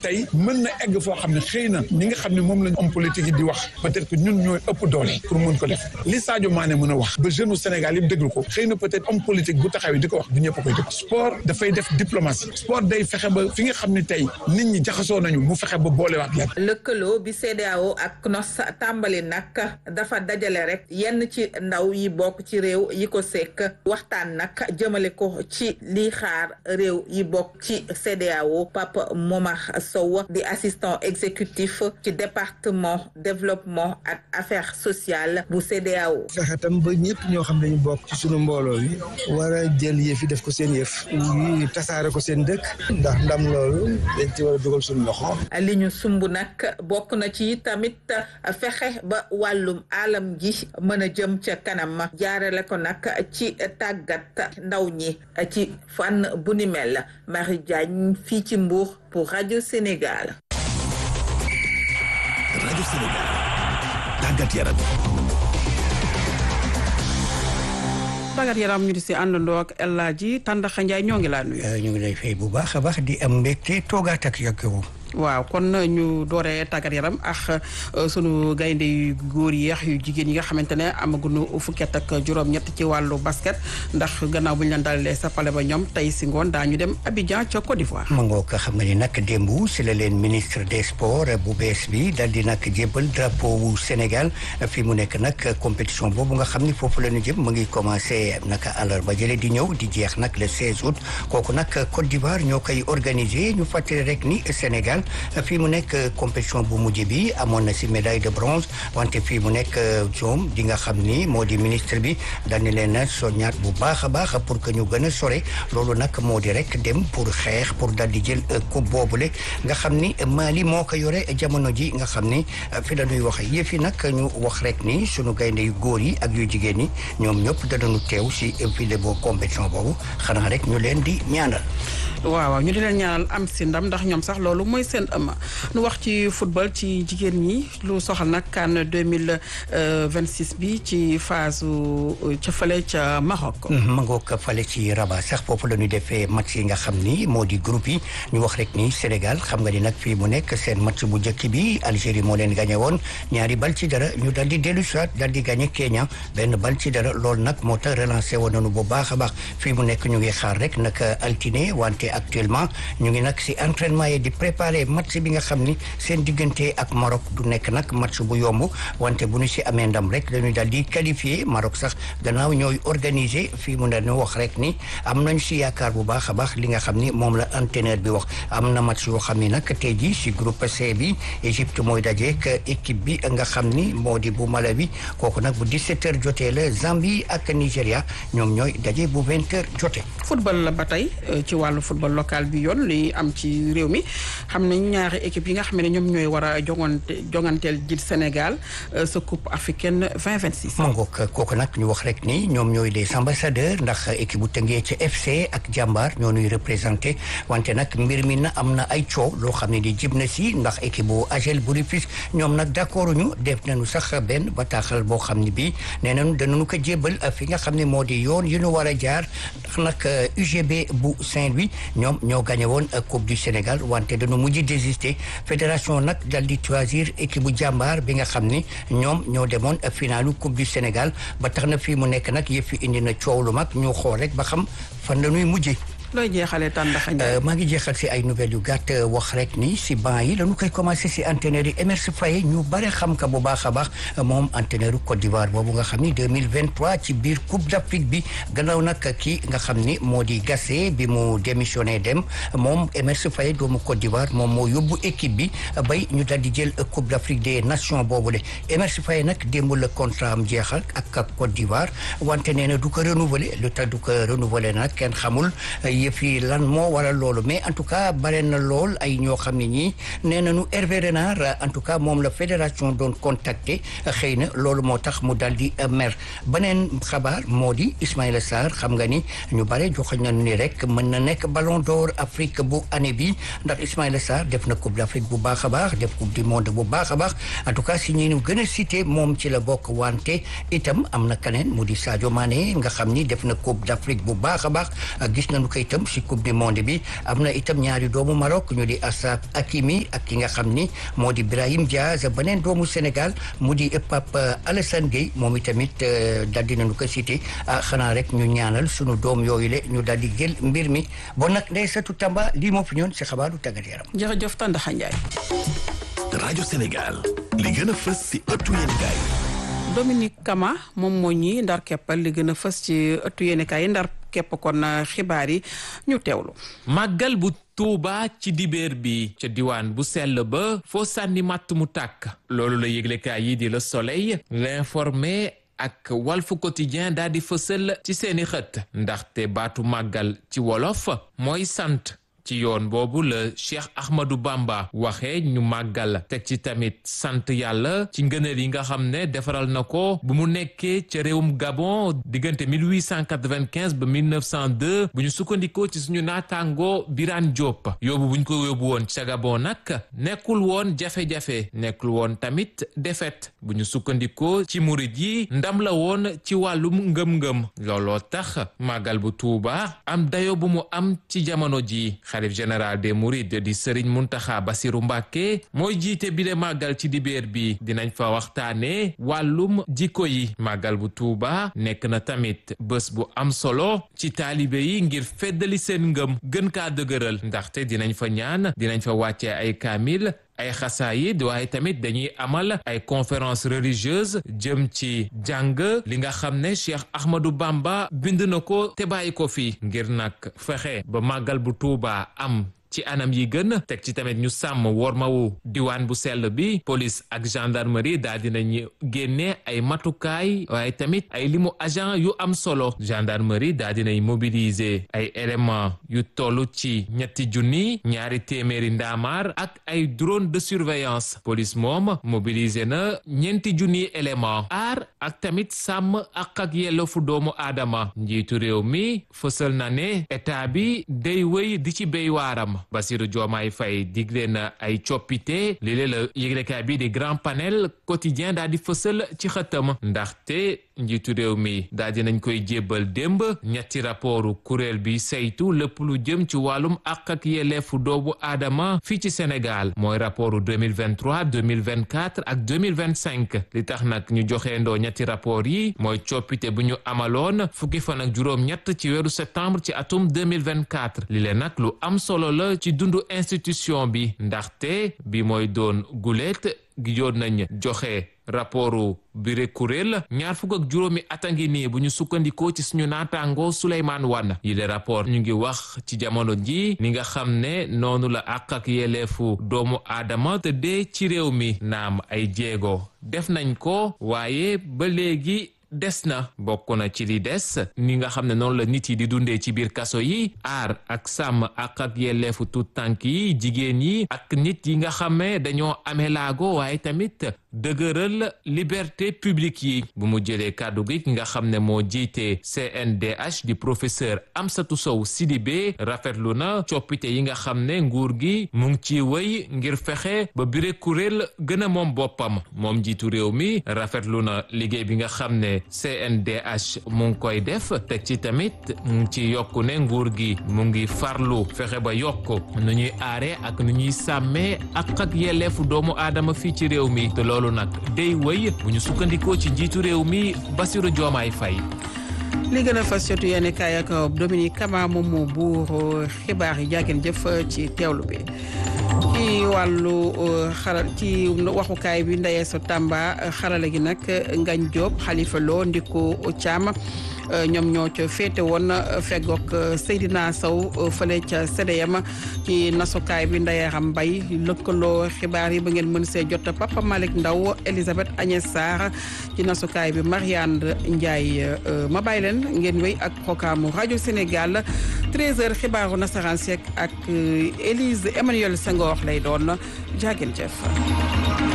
tey mën na egg foo xam ne xëy na ñi nga xam ne moom lañ homme politique yi di wax peut-être que ñun ñooy ëpp doole pour mën ko def li Sadio Mané mën a wax ba jeune u Sénégal yëpp déglu ko xëy na peut-être homme politique bu taxawee di ko wax du ñëpp koy dégg sport dafay def diplomatie sport day fexe ba fi nga xam ne tey nit ñi jaxasoo nañu mu fexe ba boolewaat leen lëkkaloo bi CEDEAO ak CNOS tàmbali nag dafa dajale rek yenn ci ndaw yi bokk ci réew yi ko sekk waxtaan nag jëmale ko ci lii xaar réew yi bokk ci CEDEAO Papa Momar Sow di assistant exécutif ci département développement ak affaires sociales bu CEDEAO fexe tam ba ñëpp ñoo xam dañu bokk ci sunu mbooloo yi war a jël yëf yi def ko seen yëf yi tasaare ko seen dëkk ndax ndam loolu dañ ci war a dugal suñu loxo li ñu sumb nag bokk na ci tamit fexe ba wàllum alam ji mën a jëm ca kanam jaarale ko nag ci tàggat ndaw ñi ci fànn bu ni mel Marie Diagne fii ci Mbour pour Radio Sénégal. Radio Sénégal tàggat yaram. tàggat yaram ñu di si àndandoo ak El Hadji Tàndaxa Njaay ñoo ngi laa nuyu. ñu ngi lay fay bu baax a baax di am mbégte toogaat ak yow. waaw kon ñu dooree tàggat yaram ak sunu gaynde yu góor yi yu jigéen yi nga xamante ne amaguñu fukket ak juróom-ñett ci wàllu basket ndax gannaaw bu ñu leen dalalee sa pale ba ñoom tey si ngoon daañu dem Abidjan ca Côte d'Ivoire. ma ngoo ko xam nga ni nag démb si la leen ministre des sports bu bees bi dal di nag jébbal drapeau wu Sénégal fi mu nekk nag compétition boobu nga xam ni foofu la ñu jëm mu ngi commencé nag àllarba jële di ñëw di jeex nag le 16 août kooku nag Côte d'Ivoire ñoo koy organiser ñu fàttali rek ni Sénégal. fii mu nekk compétition bu mujj bi amoon na si médaille de bronze wante fii mu nekk joom di nga xam ni moo di ministre bi dañu leen a soññaat bu baax a baax pour que ñu gën a sore loolu nag moo di rek dem pour xeex pour dal di jël coupe boobule nga xam ni Mali moo ko yore jamono ji nga xam ni fi la ñuy wax yëf yi nag ñu wax rek ni sunu gaynde yu góor yi ak yu jigéen ñi ñoom ñëpp danañu teew si file boo compétition boobu xanaa rek ñu leen di ñaanal. waaw waaw ñu di leen ñaanal am si ndam ndax ñoom sax loolu mooy seen ëmma nu wax ci football ci jigéen ñi lu soxal nag CAN 2026 bi ci phase ca fële ca Maroc. ma ngoog fële ci Rabat sax foofu la ñu defee match yi nga xam ni moo di groupe yi ñu wax rek ni Sénégal xam nga ni nag fii mu nekk seen match bu njëkk bi Algérie moo leen gagné woon ñaari bal ci dara ñu dal di dellu soit dal di gagné Kenya benn bal ci dara loolu nag moo tax relancé woon nañu bu baax a baax fii mu nekk ñu ngi xaar rek nag altine wante actuellement ñu ngi nag si entraînement yi di préparer match bi nga xam ni seen diggante ak Maroc du nekk nag match bu yomb wante bu ñu si amee ndam rek dañuy daal di qualifier Maroc sax gannaaw ñooy organiser fii mu ne ñu wax rek ni am nañ si yaakaar bu baax a baax li nga xam ni moom la entraîneur bi wax am na match yoo xam ni nag tey jii si groupe C bi Égypte mooy dajeek équipe bi nga xam ni moo di bu Malawi kooku nag bu 17h jotee la Zambie ak Nigéria ñoom ñooy daje bu 20h jotee. football la ba tey ci wàllu football local bi yoon li am ci réew mi xam ne ñaari équipe yi nga xam ne ñoom ñooy war a jongante jonganteel ji Sénégal sa coupe africaine 2026. ma ngoog kooku nag ñu wax rek ni ñoom ñooy les ambassadeurs ndax équipe bu tëngee ci FC ak jàmbaar ñoo ñuy représenté wante nag mbir mi na am na ay coow loo xam ne di jib na si ndax équipe bu AGEL bu Rufisque ñoom nag d'accord ñu def nañu sax benn bataaxal boo xam ne bii nee nañu danañu ko jébbal fi nga xam ne moo di yoon yu ñu war a jaar ndax nag UGB bu Saint-Louis ñoom ñoo gagné woon coupe du Sénégal wante dañu mujj désister fédération nag dal di choisir équipe bu jàmbaar bi nga xam ni ñoom ñoo demoon finalu coupe du Sénégal ba tax na fii mu nekk nag yëf fi indi na coow lu mag ñu xool rek ba xam fan la ñuy mujjee. looy jeexalee tàndaxa maa ngi jeexal si ay nouvelles yu gàtt wax rek ni si banc yi lañu koy commencé si entraîneur yi Emerse Faé ñu bare xam ka bu baax a baax moom entraîneur Côte d'Ivoire boobu nga xam ni 2023 ci biir Coupe d'Afrique bi gannaaw nag kii nga xam ni moo di Gassé bi mu démissionné dem moom Emerse Faé doomu Côte d'Ivoire moom moo yóbbu équipe bi bay ñu dal di jël Coupe d'Afrique des Nations boobu le Emerse Faé nag démb la contrat am jeexal ak Côte d'Ivoire wante nee na du ko renouveler lu tax du ko renouveler nag kenn xamul yëf yi lan moo waral loolu mais en tout cas bare na lool ay ñoo xam ne ñii nee nañu Hervé Renard en tout cas moom la fédération doon contacter xëy na loolu moo tax mu dal di mer beneen xabaar moo di Ismaïla Sarr xam nga ni ñu bare joxoñ nañu ni rek mën na nekk ballon d'or Afrique bu année bi ndax Ismaïla Sarr def na coupe d'Afrique bu baax a baax def coupe du monde bu baax a baax en tout cas si ñi ñu gën a cité moom ci la bokk wante itam am na keneen mu di Sadio Mané nga xam ni def na coupe d'Afrique bu baax a baax gis nañu koy itam si coupe du monde bi am na itam ñaari doomu Maroc ñu di Ashraf Hakimi ak ki nga xam ni moo di Brahim Diaz beneen doomu Sénégal mu di Pape Alassane Gueye moom itamit daal di nañu ko cité xanaa rek ñu ñaanal sunu doom yooyu le ñu daal di jël mbir mi bon nag Ndeye Satou Tamba lii moo fi ñoon si xabaaru tàggat yaram. jërëjëf Tandaxa Ndiaye. rajo Sénégal li gën a fës si ëttu yéenekaay Dominique Kama moom moo ñi ndar keppal li gën a fës ci ëttu yéenekaay yi ndar kepp kon xibaar yi ñu teewlu. màggal bu Tuuba ci dibeer bi ca diwaan bu sell ba foo sànni màtt mu tàkk loolu la yëglekaay yi di Le Soleil l'informé ak Walf Quotidien daal di fësal ci seeni xët ndaxte baatu màggal ci wolof mooy sant ci yoon boobu la Cheikh Ahmadou Bamba waxee ñu màggal teg ci tamit sant yàlla ci ngëneel yi nga xam ne defaral na ko bu mu nekkee ca réewum Gabon diggante 1895 ba 1902 bu ñu sukkandikoo ci suñu naataango Birane Diop yóbbu bu ñu ko yóbbu woon ca Gabon nag nekkul woon jafe-jafe nekkul woon tamit défaite bu ñu sukkandikoo ci murit yi ndam la woon ci wàllum ngëm-ngëm looloo tax màggal bu Tuuba am dayo bu mu am ci jamono ji xalif général des mourides di Serigne Muntaxa Basiru Mbàkke mooy jiite bile màggal ci dibeer bi dinañ fa waxtaane wàllum jikko yi màggal bu Tuuba nekk na tamit bés bu am solo ci taalibe yi ngir feddali seen ngëm gën kaa dëgëral ndaxte dinañ fa ñaan dinañ fa wàccee ay kaamil ay xasaayid waaye tamit dañuy amal ay conférence religieuse jëm ci jàng li nga xam ne Cheikh Ahmadou Bamba bind na ko te bàyyi ko fi ngir nag fexe ba màggal bu Tuuba am ci anam yi gën teg ci tamit ñu sàmm wormawu diwaan bu sell bi police ak gendarmerie daal dinañu génne ay matukaay waaye tamit ay limu agent yu am solo gendarmerie daal dinay mobiliser ay éléments yu toll ci ñetti junni ñaari téeméeri ndaamaar ak ay drone de surveillance police moom mobiliser na ñeenti junni élément aar ak tamit sàmm ak ak yelleefu doomu aadama njiitu réew mi fësal na ne état bi day wéy di ci béy waaram Bassirou Diomaye Faye digle na ay coppite lii la yëglekaay bi di grand panel quotidien daal di fësal ci xëtam ndaxte njiitu réew mi daal di nañ koy jébbal démb ñetti rapportu kuréel bi saytu lépp lu jëm ci wàllum àq ak yelleefu doomu aadama fii ci Sénégal mooy rapportu 2023 2024 ak 2025 li tax nag ñu joxeendoo ñetti rapport yi mooy coppite bu ñu amaloon fukki fan ak juróom-ñett ci weeru septembre ci atum 2024 li leen nag lu am solo la ci dundu institution bi ndaxte bi mooy doon gulet gi yoon nañ joxe rapportu bire kuréel ñaar fukk ak juróomi at a ngi nii bu ñu sukkandikoo ci suñu naataango Souleymane Wane yi le rapport ñu ngi wax ci jamono ji ni nga xam ne noonu la àq ak yelleefu doomu aadama te dee ci réew mi naam ay jéego def nañ ko waaye ba léegi des na bokk na ci li des ni nga xam ne noonu la nit yi di dundee ci biir kaso yi aar ak sàmm ak ak yelleefu tut tànk yi jigéen yi ak nit yi nga xam ne dañoo amee laago waaye tamit dëgëral liberté publique yi bu mu jëlee kàddu gi nga xam ne moo jiite CNDH di professeur Amsatou Sow Sidibé rafetlu na coppite yi nga xam ne nguur gi mu ngi ci wéy ngir fexe ba bire kuréel gën a moom boppam moom jiitu réew mi rafetlu na liggéey bi nga xam ne CNDH mu ngi koy def teg ci tamit mu ngi ci yokku ne nguur gi mu ngi farlu fexe ba yokk nu ñuy aare ak nu ñuy sàmmee ak ak yelleefu doomu aadama fii ci réew mi te loolu nag day wëy bu ñu sukkandikoo ci njiitu réew mi Bassirou Diomaye Faye li gën a fas jotu yéen kaay ak Dominique Kama moom moo buur xibaar yi jaageen jëf ci teewlu bi ci wàllu xaral ci waxukaay bi ndeyee so Tamba xarala gi nag Ngañ Diop Khalifa Lo Ndiku Thiam ñoom ñoo ca féete woon feggoog Seydina Sow fële ca CDM ci nasukaay bi Ndayaram Mbay lëkkaloo xibaar yi ba ngeen mën see jot Papa Malick Ndaw Elisabeth Agnès Sarr ci nasukaay bi Marianne Ndiaye ma bàyyi leen ngeen wéy ak programme rajo Sénégal 13h xibaaru nasaraan seek ak Élise Emmanuel Senghor lay doon jaageen jëf